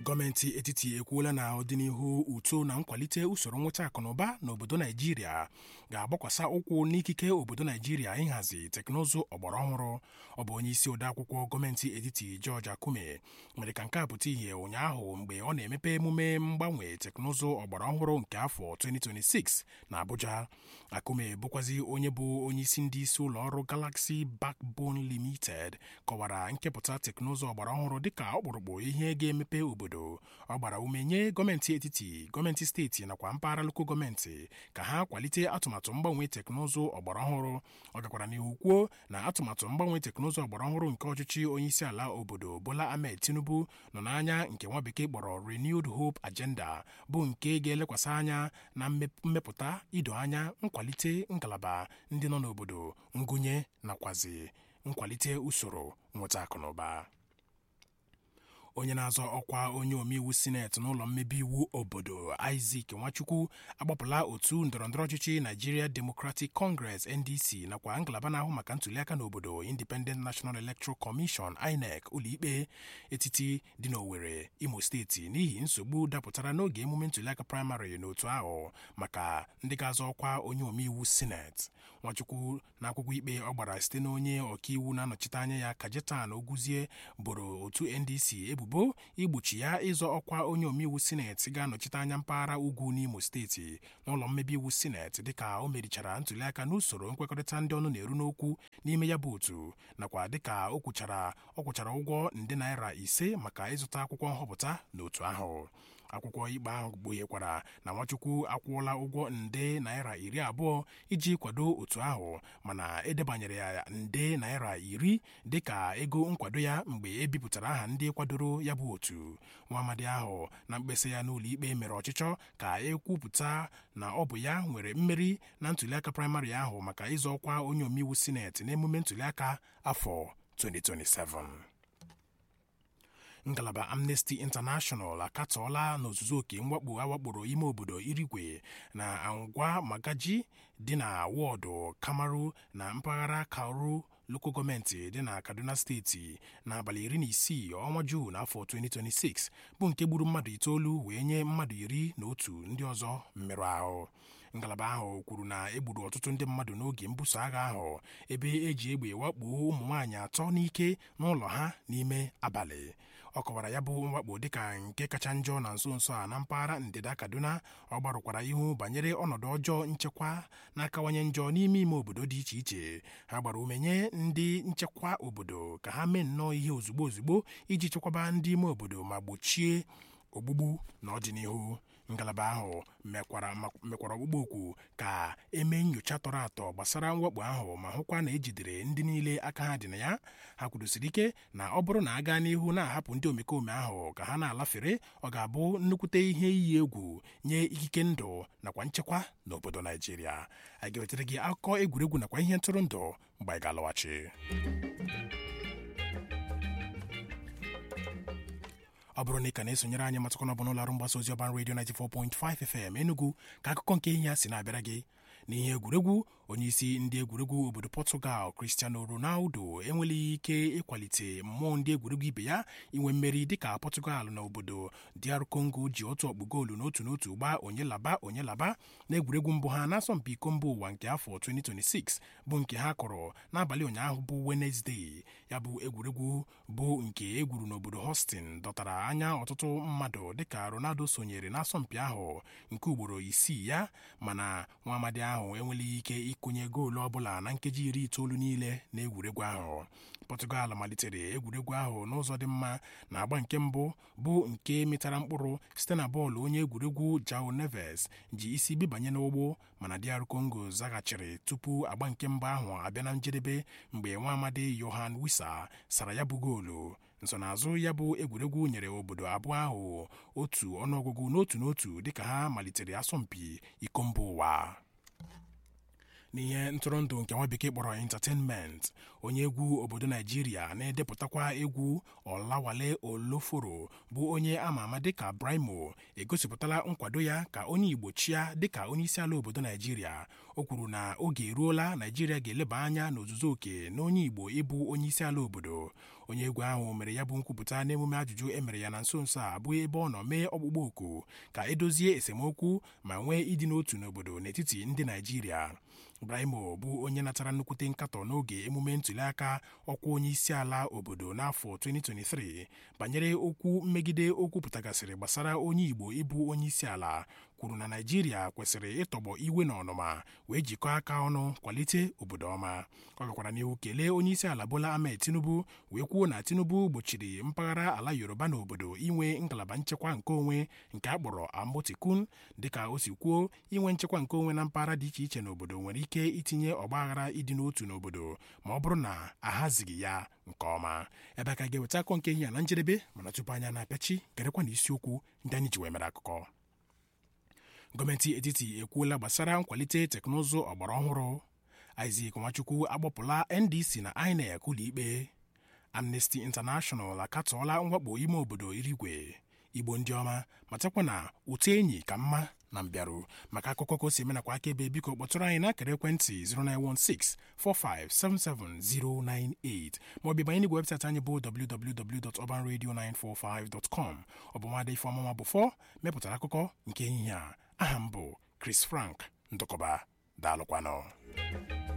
gọọmenti etiti ekwuola na ọdịnihu uto na nkwalite usoro nweta akụnụba n'obodo naijiria ga-agbakwasa ụkwụ n'ikike obodo naijiria ịhazi teknụzụ ọgbara ọhụrụ ọ bụ onye isi odeakwụkwọ gọọmenti etiti George Akume mere ka nke a pụta ìhè ụnyaahụ mgbe ọ na-emepe emume mgbanwe teknụzụ ọgbara ọhụrụ nke afọ 2026 na Abuja Akume bụkwazi onye bụ onye isi ndị isi ụlọ ọrụ Galaxy Backbone Limited kọwara nkepụta teknụzụ ọgbara ọhụrụ dịka ọkpụrụkpụ ihe ga-emepe obodo ọ gbara ume nye gọọmenti etiti gọọmenti steeti nakwa mpaghara lokal gọọmenti ka ha kwalite atụmatụ mgbanwe teknụzụ ọgbara ọhụrụ ọ gakwara n'ihu kwuo na atụmatụ mgbanwe teknụzụ ọgbara ọhụrụ nke ọchịchị onyeisi ala obodo Bola Ahmed Tinubu nọ n'anya nke nwa bekee kpọrọ Renewed Hope Agenda bụ nke ga-elekwasị anya na mmepụta ido anya nkwalite ngalaba ndị nọ n'obodo ngụnye nakwazi nkwalite usoro nweta akụnụba onye na-azọ ọkwa onye omeiwu sineti n'ụlọ mmebi iwu obodo Isaac Nwachukwu agbapụla otu ndọrọndọrọ ọchịchị Nigeria Democratic Congress NDC nakwa ngalaba na-ahụ maka ntụliaka n'obodo Independent National Electoral Commission INEC ụlọikpe etiti dị n'Owerri Imo steeti n'ihi nsogbu dapụtara n'oge emume ntụliaka praịmarị n'otu ahụ maka ndị ga-azọ ọkwa onye omeiwu sineti Nwachukwu na akwụkwọ ikpe ọ gbara site n'onye ọkaiwu na-anọchite anya ya Kajetan Oguzie boro otu NDC ebubo igbochi ya ịzọ ọkwa onye omeiwu sineti ga-anọchite anya mpaghara ugwu n'Imo steeti n'ụlọ mmebi iwu sineti dịka o merichara ntụliaka n'usoro nkwekọrịta ndị ọnụ na-eru n'okwu n'ime ya bụ otu nakwa dịka o kwuchara ọ kwụchara ụgwọ nde naira ise maka ịzụta akwụkwọ nhọpụta n'otu ahụ akwụkwọ ikpe ahụ kpughekwara na Nwachukwu akwụọla ụgwọ nde naira iri abụọ iji kwado otu ahụ mana edebanyere ya nde naira iri dịka ego nkwado ya mgbe e bipụtara aha ndị kwadoro ya bụ otu nwa amadi ahụ na mkpesa ya n'ụlọ ikpe mere ọchịchọ ka ekwupụta na ọ bụ ya nwere mmeri na ntụliaka praịmarị ahụ maka ịzọ ọkwa onye omeiwu sineti n'emume ntụliaka afọ 2027 ngalaba Amnesty International akatọọla n'ozuzu oke mwakpo awakporo ime obodo Irigwe na Angwa Magaji dị na wọọdụ Kamaru na mpaghara Kauru lokal gọọmenti dị na Kaduna steeti n'abalị iri na isii ọnwa Juun afọ 2026 bụ nke gburu mmadụ itoolu wee nye mmadụ iri na otu ndị ọzọ mmerụ ahụ ngalaba ahụ kwuru na egburu ọtụtụ ndị mmadụ n'oge mbuso agha ahụ ebe eji egbe wakpo ụmụ nwaanyị atọ n'ike n'ụlọ ha n'ime abalị ọ kọwara ya bụ mwakpo dịka nke kacha njọ na nso nso a na mpaghara ndịda Kaduna ọ gbarụkwara ihu banyere ọnọdụ ọjọọ nchekwa na-akawanye njọ n'ime ime obodo dị iche iche ha gbara ume nye ndị nchekwa obodo ka ha mee nnọọ ihe ozugbo ozugbo iji chekwaba ndị ime obodo ma gbochie ogbugbu n'ọdịnihu ngalaba ahụ mekwara ọgbụgbọ okwu ka emee nyocha tọrọ atọ gbasara mwakpo ahụ ma hụkwa na ejidere ndị niile aka ha dị na ya ha kwudosiri ike na ọ bụrụ na a gaa n'ihu na-ahapụ ndị omekome ahụ ka ha na-alafere ọ ga-abụ nnukwute ihe iyi egwu nye ikike ndụ nakwa nchekwa n'obodo Naijiria a ga-ewetara gị akụkọ egwuregwu nakwa ihe ntụrụndụ mgbe anyị ga-alọghachi ọ bụrụ na ị ka na-esonyere anyị matụkọ n'ọbụ n'ụlọ ọrụ mgbasa ozi ọban redio 94.5 FM Enugu ka akụkọ nke ihe ya si na-abịara gị n'ihe egwuregwu onye isi ndị egwuregwu obodo Portugal Cristiano Ronaldo enweleghị ike ịkwalite mmụọ ndị egwuregwu ibe ya inwe mmeri dịka Portugal na obodo DR Congo ji otu ọkpụ goolu n'otu n'otu gbaa onye laba onye laba na egwuregwu mbụ ha n'asọmpi iko mba ụwa nke afọ 2026 bụ nke ha kọrọ n'abalị ụnyaahụ bụ Wednesday ya bụ egwuregwu bụ nke egwuru n'obodo Houston dọtara anya ọtụtụ mmadụ dịka Ronaldo sonyere n'asọmpi ahụ nke ugboro isii ya mana nwa amadi ahụ enweleghị ike ịkụnye goolu ọbụla na nkeji iri itoolu niile na egwuregwu ahụ Portugal malitere egwuregwu ahụ n'ụzọ dị mma na agba nke mbụ bụ nke metara mkpụrụ site na bọọlụ onye egwuregwu João Neves ji isi bibanye n'ụgbọ mana DR Congo zaghachiri tupu agba nke mbụ ahụ abịa na njedebe mgbe nwa amadi Yohan Wissa sara ya bụ goolu nsonaazụ ya bụ egwuregwu nyere obodo abụọ ahụ otu ọnụọgụgụ n'otu n'otu dịka ha malitere asọmpi iko mba ụwa n'ihe ntụrụndụ nke nwa bekee kpọrọ entertainment onye egwu obodo naijiria na-edepụtakwa egwu ọlawale oloforo bụ onye ama ama dịka brimo egosipụtala nkwado ya ka onye igbo chia dịka onye isi ala obodo naijiria o kwuru na oge eruola naijiria ga-eleba anya n'ozuzu oke na onye igbo ịbụ onye isi ala obodo onye egwu ahụ mere ya bụ nkwupụta n'emume ajụjụ e mere ya na nso nso a bụ ebe ọ nọ mee ọkpụkpọ oku ka edozie esemokwu ma nwee ịdị n'otu n'obodo n'etiti ndị naijiria Ibrahimo bụ onye natara nnukwute nkatọ n'oge emume ntụliaka ọkwa onye isi ala obodo n'afọ 2023 banyere okwu mmegide o kwupụtagasịrị gbasara onye Igbo ịbụ onye isi ala kwuru na Naịjirịa kwesịrị ịtọgbọ iwe na ọnụma wee jikọọ aka ọnụ kwalite obodo ọma ọ gakwara n'ihu kelee onye isi ala Bola Ahmed Tinubu wee kwuo na Tinubu gbochiri mpaghara ala Yoruba na obodo inwe ngalaba nchekwa nke onwe nke a kpọrọ Amotekun dịka o si kwuo inwe nchekwa nke onwe na mpaghara dị iche iche n'obodo nwere ike itinye ọgbaghara ịdị n'otu n'obodo ma ọ bụrụ na ahazighị ya nke ọma ebe a ka ga-eweta akọ nke ihe na njedebe mana tupu anya na-apịachi gerekwa na isiokwu ndị anyị ji wee mere akụkọ gọọmenti etiti ekwuola gbasara nkwalite teknụzụ ọgbara ọhụrụ Isaac Nwachukwu agbapụla NDC na INEC ụlọikpe Amnesty International akatọọla mwakpo ime obodo irigwe igbo ndị ọma matakwa na ụtọ enyi ka mma na mbịarụ maka akụkọ ka o si eme nakwa akaebe biko kpọtụrụ anyị n'akara ekwentị 09164577098 maọbụ banye n'igwe webụsaịtị anyị bụ www.urbanradio945.com ọ bụ nwaada ifeọmụma bụ fọ mepụtara akụkọ nke ehihie a aha m bụ Chris Frank ndụkọba daalụkwanụ